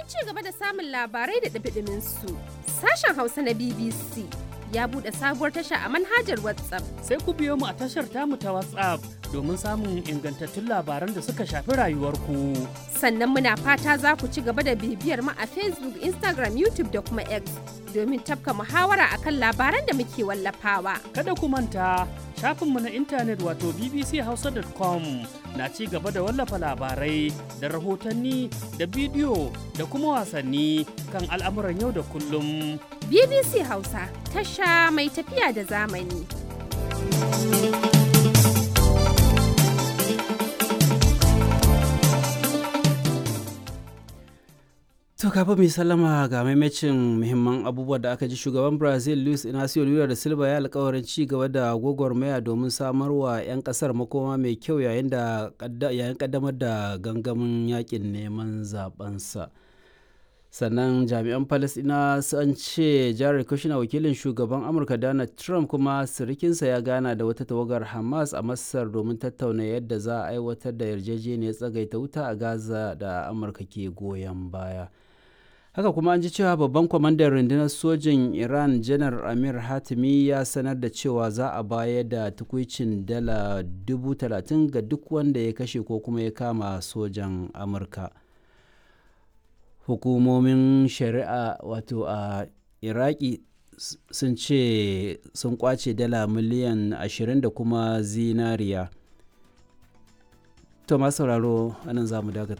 ci gaba da samun labarai da ɗumi su sashen Hausa na BBC ya buɗe sabuwar tasha a manhajar WhatsApp. Sai ku biyo mu a tashar tamu ta WhatsApp domin samun ingantattun labaran da suka shafi rayuwarku. Sannan muna fata za ku ci gaba da bibiyar mu a Facebook, Instagram, YouTube da kuma X domin tafka muhawara akan labaran da muke wallafawa. Kada ku manta shafinmu na intanet wato bbchausa.com na ci gaba da wallafa labarai da rahotanni da bidiyo da kuma wasanni kan al'amuran yau da kullum. BBC Hausa tasha mai tafiya da zamani. To kafin mai sallama ga maimacin muhimman abubuwa da aka ji shugaban Brazil Luis Inacio Lula da Silva ya alkawarin ci gaba da gwagwarmaya domin samarwa 'yan kasar makoma mai kyau yayin da yayin kaddamar da gangamin yakin neman zabensa. sannan jami'an palestina sun ce jared kushner wakilin shugaban amurka donald trump kuma sirikinsa ya gana da wata tawagar hamas a masar domin tattauna yadda za a aiwatar da yarjejeniyar tsagaita wuta a gaza da amurka ke goyon baya haka kuma an ji cewa babban kwamandan rundunar sojin iran janar amir hatimi ya sanar da cewa za a bayar da tukwicin dala 30,000 ga duk wanda ya kashe ko kuma ya kama sojan amurka hukumomin shari'a wato a iraki sun ce sun kwace dala miliyan 20 da kuma zinariya to masu sauraro anan za mu dakata